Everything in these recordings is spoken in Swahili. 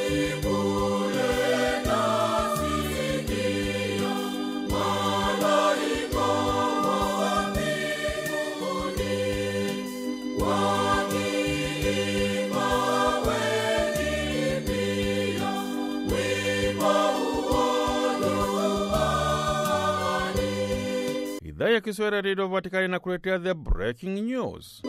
Idhaa ya Kiswahili ya redio Vatikani na kuletea the breaking news.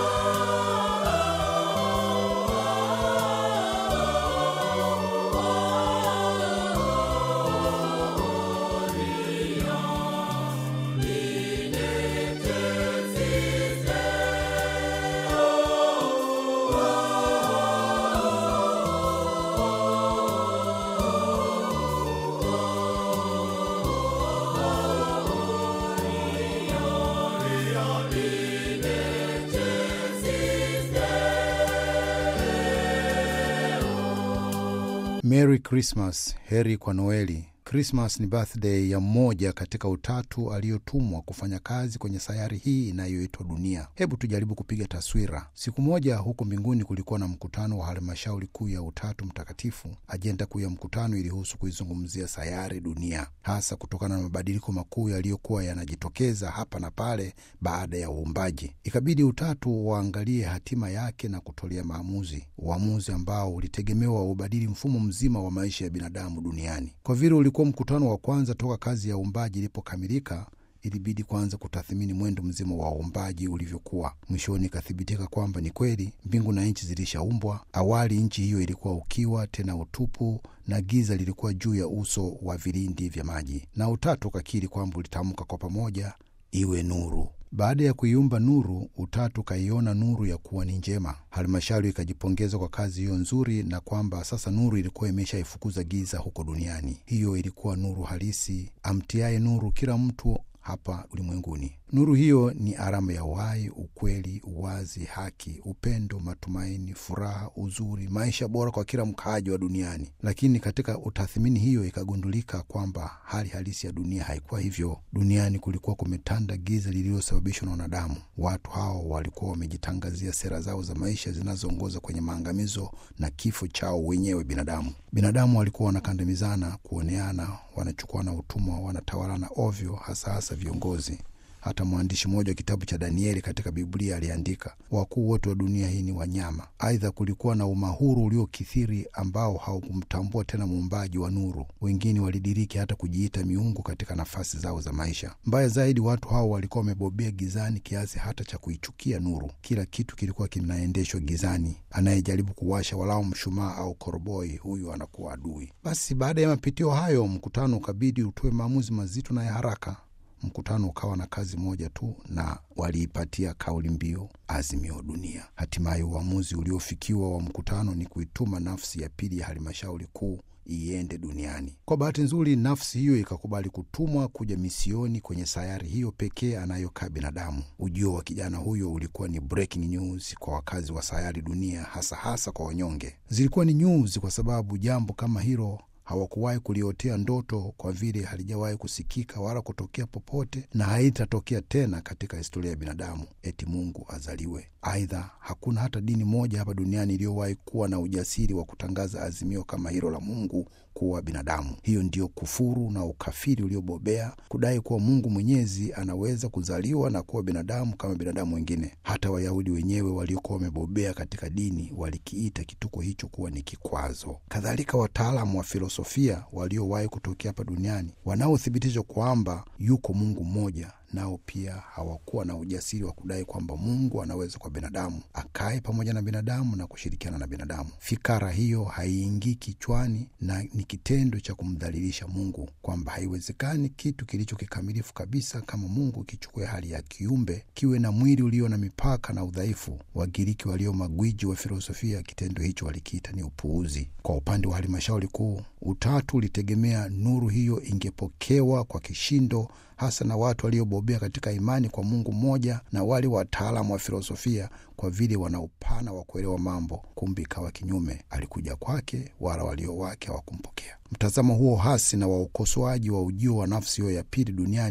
Merry Christmas, heri kwa Noeli. Krismas ni birthday ya mmoja katika utatu aliyotumwa kufanya kazi kwenye sayari hii inayoitwa dunia. Hebu tujaribu kupiga taswira. Siku moja huko mbinguni kulikuwa na mkutano wa halmashauri kuu ya Utatu Mtakatifu. Ajenda kuu ya mkutano ilihusu kuizungumzia sayari dunia, hasa kutokana na mabadiliko makuu yaliyokuwa yanajitokeza hapa na pale baada ya uumbaji. Ikabidi Utatu waangalie hatima yake na kutolea maamuzi, uamuzi ambao ulitegemewa ubadili mfumo mzima wa maisha ya binadamu duniani. Kwa vile ulikuwa mkutano wa kwanza toka kazi ya uumbaji ilipokamilika, ilibidi kwanza kutathimini mwendo mzima wa uumbaji ulivyokuwa. Mwishoni ikathibitika kwamba ni kweli mbingu na nchi zilishaumbwa. Awali nchi hiyo ilikuwa ukiwa, tena utupu, na giza lilikuwa juu ya uso wa vilindi vya maji, na Utatu ukakiri kwamba ulitamka kwa pamoja, iwe nuru. Baada ya kuiumba nuru, Utatu ukaiona nuru ya kuwa ni njema. Halmashauri ikajipongeza kwa kazi hiyo nzuri, na kwamba sasa nuru ilikuwa imeshaifukuza giza huko duniani. Hiyo ilikuwa nuru halisi, amtiaye nuru kila mtu hapa ulimwenguni. Nuru hiyo ni alama ya uhai, ukweli, uwazi, haki, upendo, matumaini, furaha, uzuri, maisha bora kwa kila mkaaji wa duniani. Lakini katika utathimini hiyo ikagundulika kwamba hali halisi ya dunia haikuwa hivyo. Duniani kulikuwa kumetanda giza lililosababishwa na wanadamu. Watu hao walikuwa wamejitangazia sera zao za maisha zinazoongoza kwenye maangamizo na kifo chao wenyewe binadamu. Binadamu walikuwa wanakandamizana, kuoneana, wanachukuana utumwa, wanatawalana ovyo, hasa hasa viongozi. Hata mwandishi mmoja wa kitabu cha Danieli katika Biblia aliandika, wakuu wote wa dunia hii ni wanyama. Aidha, kulikuwa na umahuru uliokithiri ambao haukumtambua tena muumbaji wa nuru. Wengine walidiriki hata kujiita miungu katika nafasi zao za maisha. Mbaya zaidi, watu hao walikuwa wamebobea gizani kiasi hata cha kuichukia nuru. Kila kitu kilikuwa kinaendeshwa gizani. Anayejaribu kuwasha walau mshumaa au koroboi, huyu anakuwa adui. Basi baada ya mapitio hayo, mkutano ukabidi utoe maamuzi mazito na ya haraka. Mkutano ukawa na kazi moja tu, na waliipatia kauli mbiu azimio dunia. Hatimaye uamuzi uliofikiwa wa mkutano ni kuituma nafsi ya pili ya halmashauri kuu iende duniani. Kwa bahati nzuri, nafsi hiyo ikakubali kutumwa kuja misioni kwenye sayari hiyo pekee anayokaa binadamu. Ujio wa kijana huyo ulikuwa ni breaking news kwa wakazi wa sayari dunia, hasa hasa kwa wanyonge. Zilikuwa ni news kwa sababu jambo kama hilo hawakuwahi kuliotea ndoto, kwa vile halijawahi kusikika wala kutokea popote na haitatokea tena katika historia ya binadamu, eti Mungu azaliwe. Aidha, hakuna hata dini moja hapa duniani iliyowahi kuwa na ujasiri wa kutangaza azimio kama hilo la Mungu kuwa binadamu. Hiyo ndiyo kufuru na ukafiri uliobobea, kudai kuwa Mungu Mwenyezi anaweza kuzaliwa na kuwa binadamu kama binadamu wengine. Hata Wayahudi wenyewe waliokuwa wamebobea katika dini walikiita kituko hicho kuwa ni kikwazo. Kadhalika, wataalamu wa filosofia waliowahi kutokea hapa duniani wanaothibitisha kwamba yuko Mungu mmoja nao pia hawakuwa na ujasiri wa kudai kwamba Mungu anaweza kwa binadamu akae pamoja na binadamu na kushirikiana na binadamu. Fikara hiyo haiingii kichwani na ni kitendo cha kumdhalilisha Mungu, kwamba haiwezekani kitu kilicho kikamilifu kabisa kama Mungu kichukue hali ya kiumbe kiwe na mwili ulio na mipaka na udhaifu. Wagiriki walio magwiji wa filosofia, kitendo hicho walikiita ni upuuzi. Kwa upande wa halmashauri kuu, Utatu ulitegemea nuru hiyo ingepokewa kwa kishindo hasa na watu waliobobea katika imani kwa Mungu mmoja na wale wataalamu wa filosofia, kwa vile wana upana wa kuelewa mambo. Kumbe ikawa kinyume, alikuja kwake, wala walio wake hawakumpokea. Mtazamo huo hasi na wa ukosoaji wa ujio wa nafsi hiyo ya pili duniani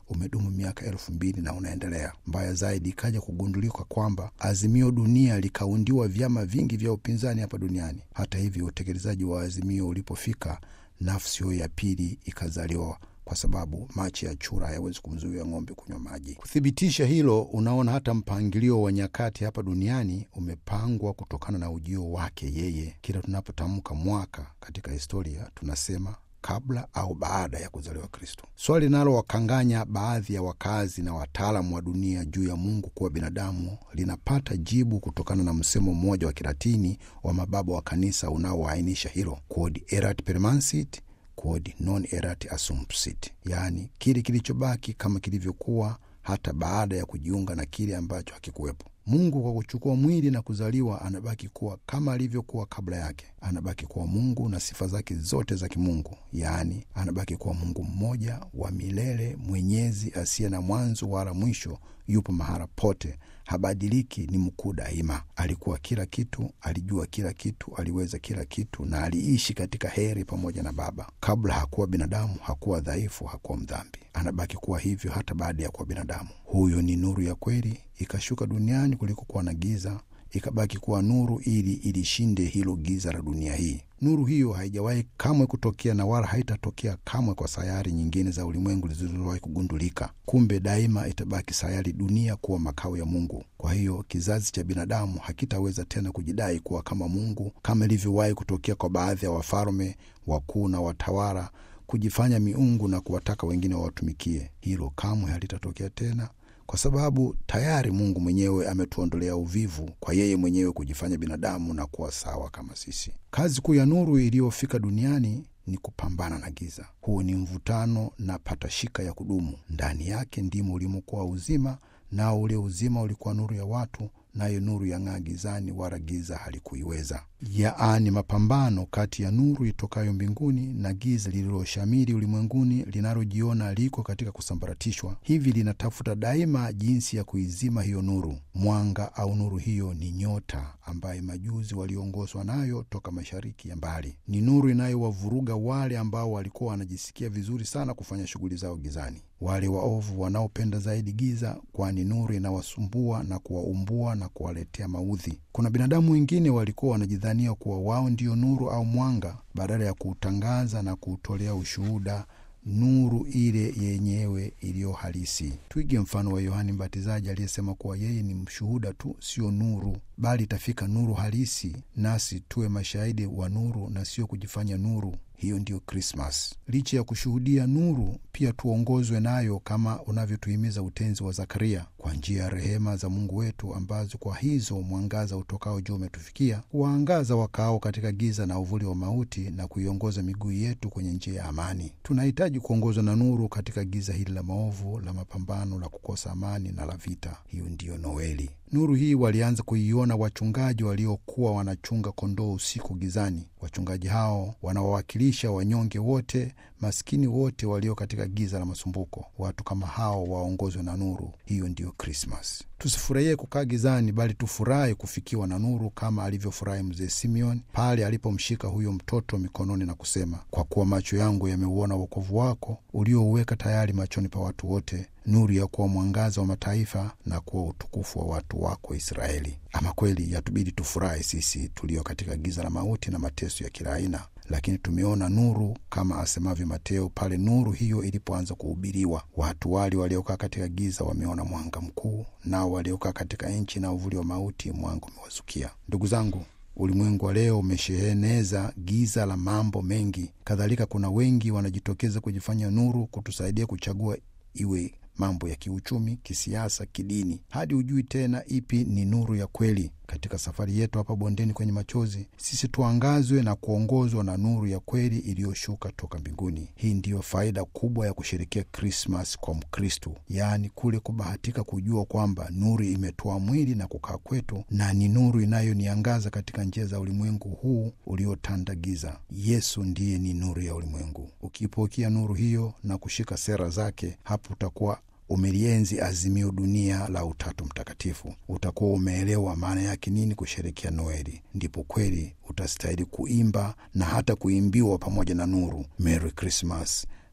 umedumu miaka elfu mbili na unaendelea. Mbaya zaidi, ikaja kugundulika kwamba Azimio Dunia likaundiwa vyama vingi vya upinzani hapa duniani. Hata hivyo, utekelezaji wa Azimio ulipofika, nafsi hiyo ya pili ikazaliwa kwa sababu machi ya chura hayawezi kumzuia ng'ombe kunywa maji. Kuthibitisha hilo, unaona hata mpangilio wa nyakati hapa duniani umepangwa kutokana na ujio wake yeye. Kila tunapotamka mwaka katika historia tunasema kabla au baada ya kuzaliwa Kristo. Swali linalowakanganya baadhi ya wakazi na wataalamu wa dunia juu ya Mungu kuwa binadamu linapata jibu kutokana na msemo mmoja wa Kilatini wa mababa wa kanisa unaoainisha hilo, quod erat permansit quod non erat assumpsit, yaani kile kilichobaki kama kilivyokuwa hata baada ya kujiunga na kile ambacho hakikuwepo. Mungu kwa kuchukua mwili na kuzaliwa anabaki kuwa kama alivyokuwa kabla yake. Anabaki kuwa Mungu na sifa zake zote za kimungu, yaani anabaki kuwa Mungu mmoja wa milele, mwenyezi, asiye na mwanzo wala mwisho. Yupo mahala pote, habadiliki, ni mkuu daima. Alikuwa kila kitu, alijua kila kitu, aliweza kila kitu, na aliishi katika heri pamoja na Baba. Kabla hakuwa binadamu, hakuwa dhaifu, hakuwa mdhambi. Anabaki kuwa hivyo hata baada ya kuwa binadamu. Huyo ni nuru ya kweli, ikashuka duniani kulikokuwa na giza, ikabaki kuwa nuru ili ilishinde hilo giza la dunia hii. Nuru hiyo haijawahi kamwe kutokea na wala haitatokea kamwe kwa sayari nyingine za ulimwengu zilizowahi kugundulika. Kumbe daima itabaki sayari dunia kuwa makao ya Mungu. Kwa hiyo kizazi cha binadamu hakitaweza tena kujidai kuwa kama Mungu kama ilivyowahi kutokea kwa baadhi ya wafalme wakuu na watawala kujifanya miungu na kuwataka wengine wawatumikie. Hilo kamwe halitatokea tena kwa sababu tayari Mungu mwenyewe ametuondolea uvivu kwa yeye mwenyewe kujifanya binadamu na kuwa sawa kama sisi. Kazi kuu ya nuru iliyofika duniani ni kupambana na giza. Huu ni mvutano na patashika ya kudumu. Ndani yake ndimo ulimokuwa uzima, nao ule uzima ulikuwa nuru ya watu, nayo nuru yang'aa gizani, wala giza halikuiweza. Yaani, mapambano kati ya nuru itokayo mbinguni na giza lililoshamiri ulimwenguni, linalojiona liko katika kusambaratishwa. Hivi linatafuta daima jinsi ya kuizima hiyo nuru. Mwanga au nuru hiyo ni nyota ambaye majuzi waliongozwa nayo toka mashariki ya mbali. Ni nuru inayowavuruga wale ambao walikuwa wanajisikia vizuri sana kufanya shughuli zao gizani, wale waovu wanaopenda zaidi giza, kwani nuru inawasumbua na kuwaumbua na kuwaletea maudhi. Kuna binadamu wengine walikuwa wanajidhania kuwa wao ndio nuru au mwanga, badala ya kuutangaza na kuutolea ushuhuda nuru ile yenyewe iliyo halisi. Twige mfano wa Yohani Mbatizaji aliyesema kuwa yeye ni mshuhuda tu, sio nuru, bali itafika nuru halisi, nasi tuwe mashahidi wa nuru na sio kujifanya nuru. Hiyo ndiyo Krismas. Licha ya kushuhudia nuru, pia tuongozwe nayo kama unavyotuhimiza utenzi wa Zakaria, kwa njia ya rehema za Mungu wetu, ambazo kwa hizo mwangaza utokao juu umetufikia, kuwaangaza wakaao katika giza na uvuli wa mauti, na kuiongoza miguu yetu kwenye njia ya amani. Tunahitaji kuongozwa na nuru katika giza hili la maovu, la mapambano, la kukosa amani na la vita. Hiyo ndiyo Noeli. Nuru hii walianza kuiona wachungaji waliokuwa wanachunga kondoo usiku gizani. Wachungaji hao wanawawakilisha wanyonge wote, maskini wote walio katika giza la masumbuko. Watu kama hao waongozwe na nuru. Hiyo ndiyo Krismas. Tusifurahie kukaa gizani, bali tufurahi kufikiwa na nuru, kama alivyofurahi mzee Simeon pale alipomshika huyo mtoto mikononi na kusema, kwa kuwa macho yangu yameuona wokovu wako uliouweka tayari machoni pa watu wote, nuru ya kuwa mwangaza wa mataifa na kuwa utukufu wa watu wako Israeli. Ama kweli yatubidi tufurahi sisi tulio katika giza la mauti na mateso ya kila aina, lakini tumeona nuru, kama asemavyo Mateo, pale nuru hiyo ilipoanza kuhubiriwa. Watu wale waliokaa katika giza wameona mwanga mkuu, nao waliokaa katika nchi na uvuli wa mauti mwanga umewazukia. Ndugu zangu, ulimwengu wa leo umesheheneza giza la mambo mengi. Kadhalika, kuna wengi wanajitokeza kujifanya nuru, kutusaidia kuchagua iwe mambo ya kiuchumi, kisiasa, kidini, hadi hujui tena ipi ni nuru ya kweli. Katika safari yetu hapa bondeni kwenye machozi, sisi tuangazwe na kuongozwa na nuru ya kweli iliyoshuka toka mbinguni. Hii ndiyo faida kubwa ya kusherekea Krismas kwa Mkristu, yaani kule kubahatika kujua kwamba nuru imetoa mwili na kukaa kwetu, na ni nuru inayoniangaza katika njia za ulimwengu huu uliotanda giza. Yesu ndiye ni nuru ya ulimwengu. Ukiipokea nuru hiyo na kushika sera zake, hapo utakuwa umelienzi azimio dunia la Utatu Mtakatifu. Utakuwa umeelewa maana yake nini kusherekea Noeli. Ndipo kweli utastahili kuimba na hata kuimbiwa pamoja na nuru, Merry Christmas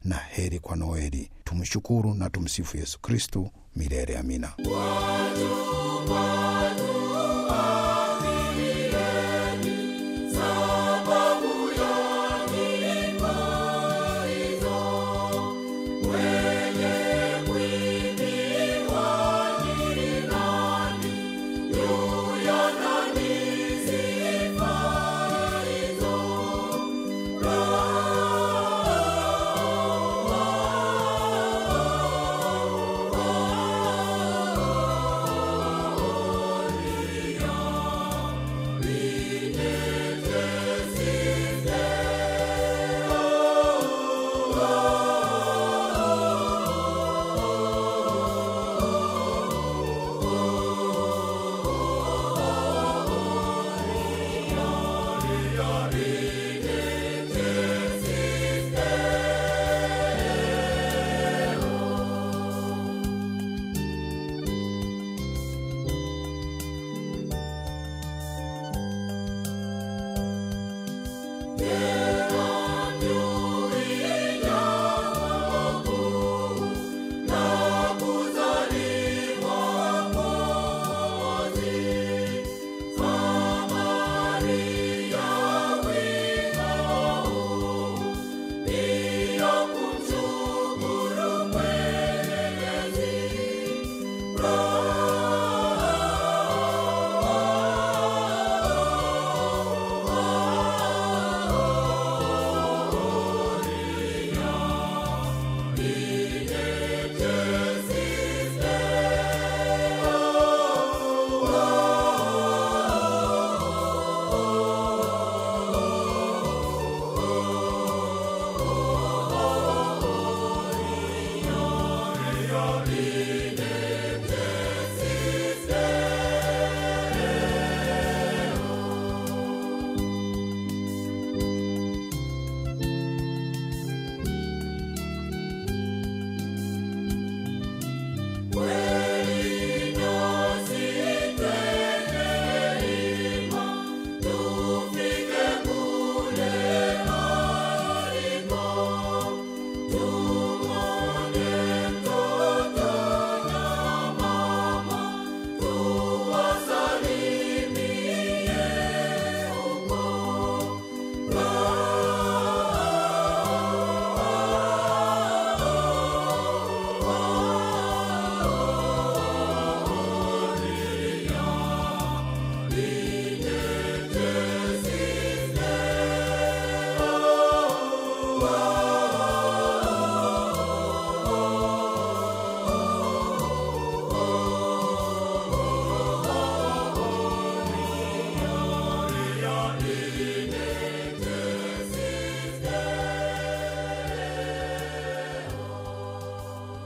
na heri kwa Noeli. Tumshukuru na tumsifu Yesu Kristu milele. Amina.